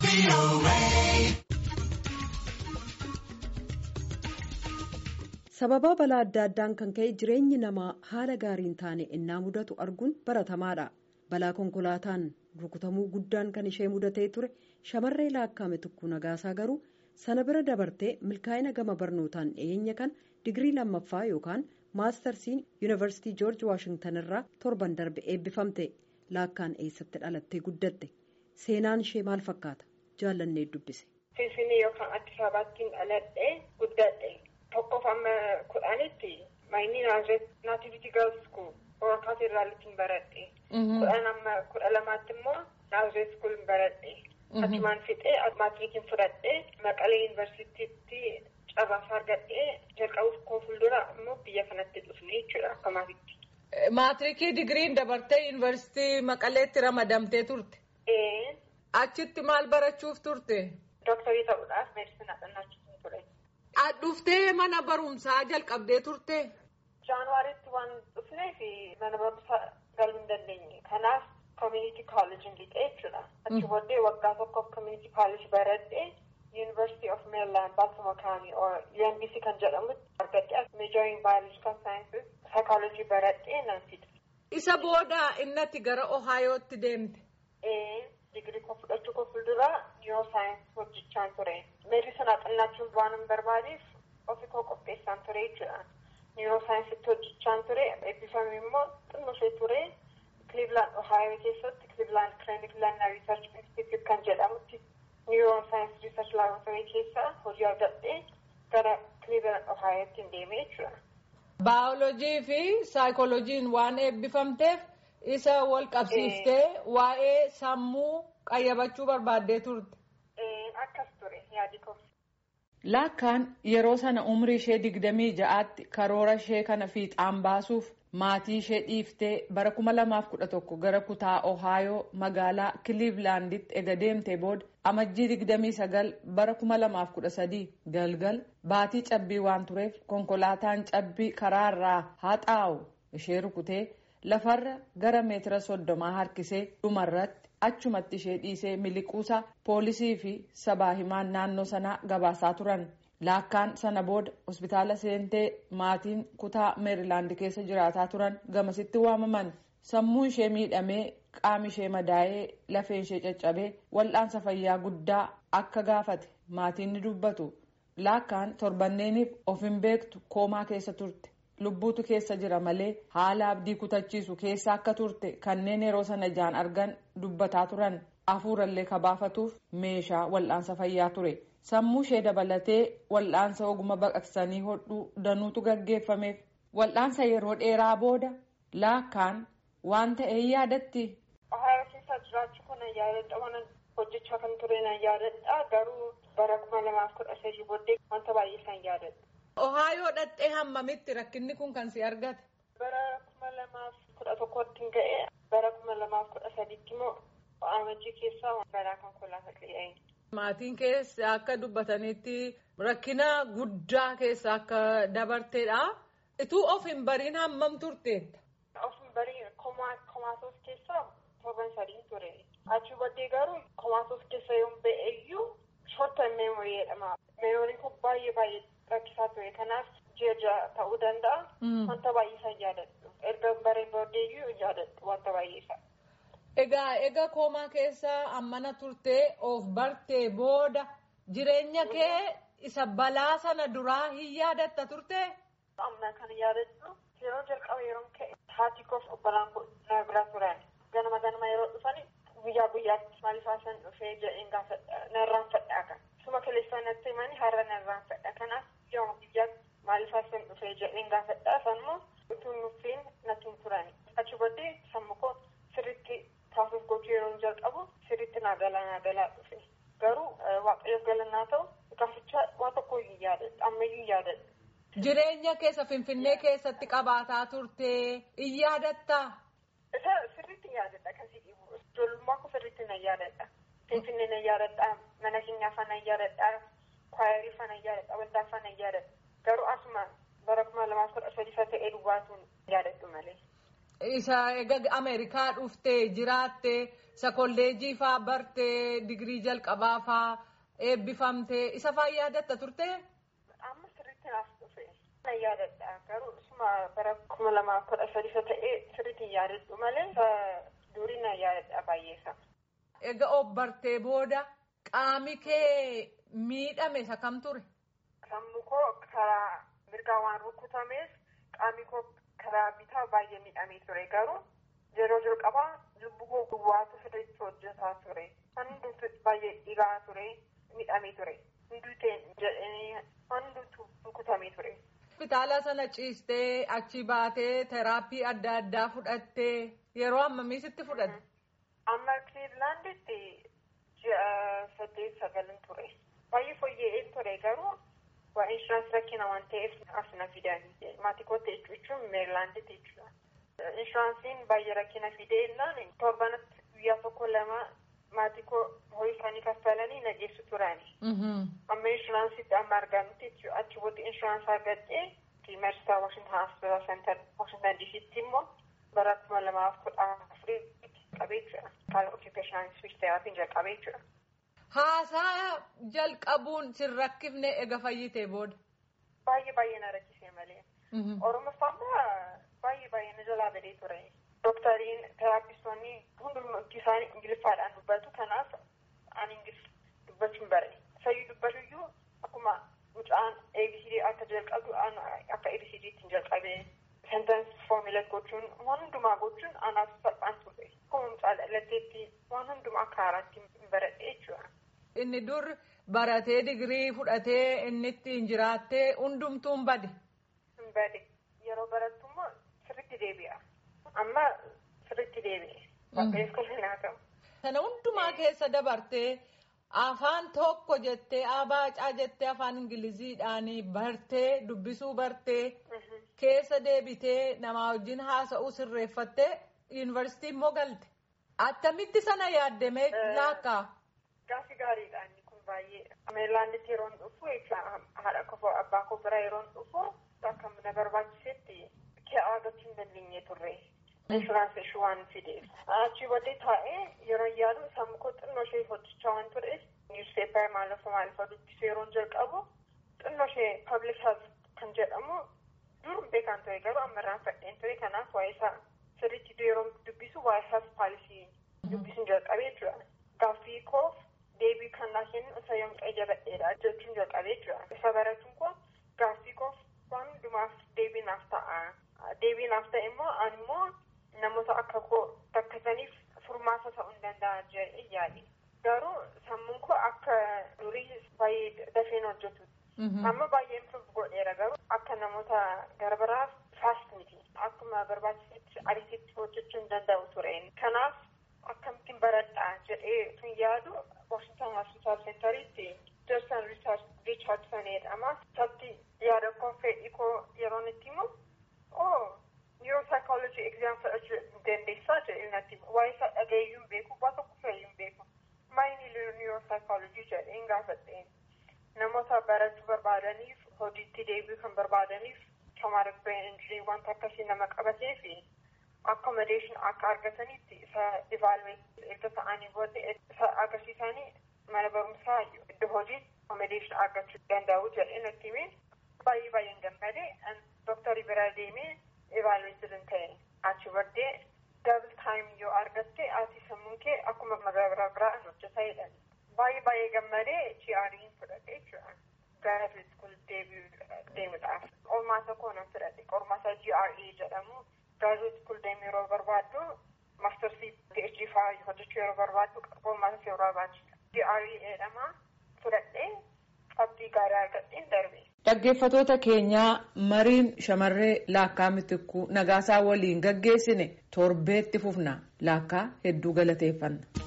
sababaa balaa adda addaan kan ka'e jireenyi namaa haala gaariin taane innaa mudatu arguun baratamaadha balaa konkolaataan rukutamuu guddaan kan ishee mudatee ture shamarree laakkaame tokko nagaasaa garuu sana bira dabartee milkaa'ina gama barnootaan dhiyeenya kan digirii lammaffaa yookaan maastarsiin yuunivarsiitii joorji waashingtan irraa torban darbe eebbifamte laakkaan eessatti dhalattee guddatte seenaan ishee maal fakkaata jaallannee dubbise. Finfinnee yookaan Addis Ababattiin dhaladhee guddadhe. Tokkoof amma kudhanitti maayinii naativitii gaals skuul warra kaatedraalittiin baradhe. Kudhan amma kudha lamaatti immoo naaziree skuulin baradhe. Achumaan fixee maatirikiin fudhadhee maqalee yuunivarsiitiitti carraasaa argadhee jalqabuuf koo fuuldura immoo biyya kanatti dhufne jechuudha akka maatiitti. Maatirikii digiriin dabartee yuunivarsiitii maqaleetti ramadamtee turte. Achitti maal barachuuf turte? Dooktarii ta'uudhaaf meedisinaa dhannaachuutiin ture. Dhuftee mana barumsaa jalqabdee turte? Jaanuwaariitti waan dhufneef mana barumsaa galuu hin dandeenye. Kanaaf community college lixee jechuudha. Achi booddee waggaa tokkoof community college baradhee University of Maryland Baltimore County or UMBC kan jedhamutti argadhee majoring biological sciences psychology baradhee nan fide. Isa booda innatti gara Ohaayootti deemte. Digirii koo fudhachuu koo fuulduraa niiroosaayinsi hojjechaan ture. Meedisinaa xinnachuun waan hin barbaadeef ofii koo qopheessaan ture jechuudha. Niiroosaayinsitti hojjechaan ture. Eebbifame immoo xinnoo ture. Cleveland Ohio keessatti Cleveland Clinic Learner Research Institute kan jedhamutti niiroosaayinsi Research Laboratory keessa hojii argadhee gara Cleveland Ohiotti deemee jechuudha. Baayolojii fi saayikolojiin waan eebbifamteef. isa wal qabsiiftee waa'ee sammuu qayyabachuu barbaaddee turte. Akkas ture yaadi koo. Laakkaan yeroo sana umrii ishee digdamii ja'aatti karoora ishee kana fiixaan baasuuf maatii ishee dhiiftee bara kuma lamaaf kudha tokko gara kutaa Ohaayoo magaalaa Kiliivlaanditti ega deemtee booda amajjii digdamii sagal bara kuma lamaaf kudha sadii galgal baatii cabbii waan tureef konkolaataan cabbii karaarraa haxaa'u ishee rukutee. lafarra gara meetira soddomaa harkisee dhumarratti achumatti ishee dhiisee miliquusaa poolisii fi sabaa himaan naannoo sanaa gabaasaa turan laakkaan sana booda hospitaala seentee maatiin kutaa meerilaand keessa jiraataa turan gamasitti waamaman sammuu ishee miidhamee qaami ishee madaa'ee lafeen ishee caccabee wal'aansa fayyaa guddaa akka gaafate maatiin ni dubbatu laakkaan torbanneeniif of hin beektu koomaa keessa turte. lubbuutu keessa jira malee haala abdii kutachiisu keessa akka turte kanneen yeroo sana ijaan argan dubbataa turan hafuurallee kabaafatuuf meeshaa wal'aansa fayyaa ture sammuu ishee dabalatee wal'aansa oguma baqaqsanii hodhuu danuutu gaggeeffameef wal'aansa yeroo dheeraa booda laakkaan waan ta'e yaadatti. Ohayoo keessa jiraachuu kana yaadadha waan hojjechaa kan ture na yaadadha garuu bara kuma lamaaf kudha sadii booddee wanta baay'ee isaan yaadadha. Ohaayoo dhadhee hammamitti rakkinni kun kan si argate. Bara kuma lamaaf kudha tokkotti ga'e bara kuma lamaaf kudha sadiitti immoo amajjii keessaa balaa konkolaataa qe'ee. Maatiin keessa akka dubbatanitti rakkina guddaa keessa akka dabarteedha. Ituu of hin bariin hammam turteetta? Of hin bariin komaasos keessa torban sadii ture. Achi booddee garuu komaasos keessa yoo ba'e iyyuu shortan meemorii jedhama. Meemoriin kun baay'ee baay'ee rakkisaa ture kanaaf ji'a ta'uu danda'a. Wanta baay'ee isaan yaadadhu. Erga bareen booddeeyyuu yaadadhu wanta baay'ee isaa. Egaa egaa koomaa keessa ammana turtee of bartee booda jireenya kee isa balaa sana duraa hin yaadatta turte. Amma kan yaadadhu yeroo jalqaba yeroo ka'e haati koof obbolaan na bira turan ganama ganama yeroo dhufani guyyaa guyyaatti maaliif haasan dhufee jedheen gaafadha narraan fadhaa kan. Suma kaleessaa natti himani har'a narraan fadha kanaaf yoo guyyaatti maaliif haasan dhufee jedheen gaafadha sanmoo utuu nuffiin natti hin turani. Achi booddee sammuu koo sirriitti taasisuuf gochuu yeroo jalqabu sirriitti naa galaa naa galaa dhufe. Garuu waaqayyoof galannaa ta'u gaaficha waan tokko hin yaadadhu ammayyuu hin yaadadhu. Jireenya keessa Finfinnee keessatti qabaataa turte in yaadattaa? Isa sirriitti yaadadha kan si dhibu. Ijoollummaa koo sirriitti na yaadadha. Finfinnee na yaadadha. Mana keenyaa fana yaadadha. Kwaayarii fana yaadadha. Waldaa fana yaadadha. Garuu asuma bara kuma lamaaf kudha sadii ta'ee duwwaatuun yaadadhu malee. Isa Ameerikaa dhuftee jiraattee isa kolleejjii faa bartee digirii jalqabaa faa eebbifamtee isa faa yaadatta turtee? Amma sirriitti naaf dhufe. Na yaadadha garuu isuma bara kuma lamaa kudha sadi isa ta'ee sirriitti yaadadhu malee durii na yaadadha baay'eessa. Egaa of bartee booda qaami kee miidhame isa kam ture? Sammuu koo karaa mirgaa waan rukutameef qaami koo karaa bitaa baay'ee miidhamee ture garuu yeroo jalqabaa lubbuu koo duwwaatu sirriitti hojjetaa ture. Hundumtu baay'ee dhigaa ture miidhamee ture. Hunduuteen jedhanii hunduutu rukutamee ture. Hospitaala sana ciistee achi baatee teraappii adda addaa fudhattee yeroo ammamii sitti fudhatte? Amma Clevelanditti ji'a saddeet sagalin ture. Baay'ee fooyya'een ture garuu waa inshuraansii rakkina waan ta'eef as na fidan. Maatii kootti jechuun Meerilaanditti jechuudha. Inshuraansiin baay'ee rakkina fidee jennaan torbanatti guyyaa tokko lama maatii koo horii isaanii kaffalanii na geessu turani. Amma inshuraansiitti amma argamutti jechuudha. Achi booda inshuraansii argadhee Meersaa Washington Hospital Center Washington DC'tti immoo bara kuma lamaaf kudha afurii qabee jira. Kaala occupational speech therapy jalqabee jira. Haasaa jalqabuun sin rakkifne ega fayyitee booda. Baay'ee baay'ee na rakkisee malee. Oromoffaa baay'ee baay'ee na jalaa badee ture. Doktariin teraapistoonni hundumti isaanii ingiliffaadhaan dubbatu kanaaf ani ingilif dubbachuun bare. Sayyuu dubbatuyyuu akkuma mucaan ABCD akka jalqabu akka ABCD ittiin jalqabee. sentence formula gochuun waan hundumaa gochuun anaaf salphaan ture. Akkuma mucaa dhalatteetti waan hundumaa akka haaraatti baradhee jechuudha. Inni dur baratee digirii fudhatee inni ittiin jiraattee hundumtuun bade. Hin bade. Yeroo barattu immoo sirriitti deebi'a. Amma sirriitti deebi'e. Waaqayyoon kolfee naa ta'u. Sana hundumaa keessa dabartee afaan tokko jettee abaacaa jettee afaan ingiliziidhaan bartee dubbisuu bartee. keessa deebitee namaa wajjin haasa'uu sirreeffattee yuunivarsiitii immoo galte. Attamitti sana yaaddamee laakkaa? Gaaffii gaariidha inni kun baay'ee. Meerilaanditti yeroo dhufu haadha koo abbaa koo bira yeroo dhufu akka na barbaachisetti kee argachuu hin dandeenye turre. Inshuraansii ishee waan fideef. Achi booddee taa'ee yeroo yaadu sammuu koo xinnoo ishee hojjechaa waan tureef niwuspeepar maalafa maalafa dubbisuu yeroo jalqabu xinnoo ishee pabliik health kan jedhamu dur beekan ture garuu amma irraan fadheen ture kanaaf waa'ee isaa sirriitti yeroo dubbisu waa'ee health paalisii dubbisuun jalqabee jira. Gaaffii koof deebii kan naa kennu isa yoom qayyabadheedha jechuun jalqabee jira. Isa baratuun koo gaaffii koof waan hundumaaf deebii naaf ta'a. Deebii naaf ta'e immoo ani immoo namoota akka koo rakkataniif furmaata ta'uu hin danda'a jedhee yaade. Garuu sammuun koo akka durii baay'ee dafeen hojjetu. Amma baay'ee improve godheera garuu akka namoota garbaraaf faast miti. Akkuma barbaachisetti ariititti hojjechuu hin danda'u ture. Kanaaf akkamittiin baradhaa jedhee tun yaadu Washington Hospital Centeritti Jason Richardson jedhama. Isatti yaada koo fedhii koo yeroon itti himu oo neuropsychology exam fudhachuu dandeessaa jedhee natti waa'ee isaa dhagayeyyuu hin beeku waa tokko fe'iyyuu hin beeku. Maayini neuropsychology jedheen gaafadheen. namoota barachuu barbaadaniif hojiitti deebi'uu kan barbaadaniif traumatic brain injury wanta akkasii nama qabatee fi accommodation akka argatanitti isa evaluate erga ta'anii booda isa agarsiisanii mana barumsaa iddoo hojii accommodation argachuu danda'u jedhee natti himee baay'ee baay'een gammadee dooktarii bira deemee evaluate hin ta'e achi booddee double time yoo argatte ati sammuun kee akkuma magaalaa biraa hojjetaa jedhan. baay'ee baay'ee gammadee GRE'n fudhate jechuudha. Gara school deemuudhaaf. Qormaata koo nan fudhate. Qormaata GRE jedhamu graduate school deemu yeroo barbaaddu maastarsii PhD fa'aa hojjechuu yeroo barbaaddu qormaata yeroo barbaachisa. GRE jedhama fudhadhee qabxii gaarii argadheen darbe. Dhaggeeffatoota keenyaa mariin shamarree laakkaa mitikkuu nagaasaa waliin gaggeessine torbeetti fufna laakkaa hedduu galateeffanna.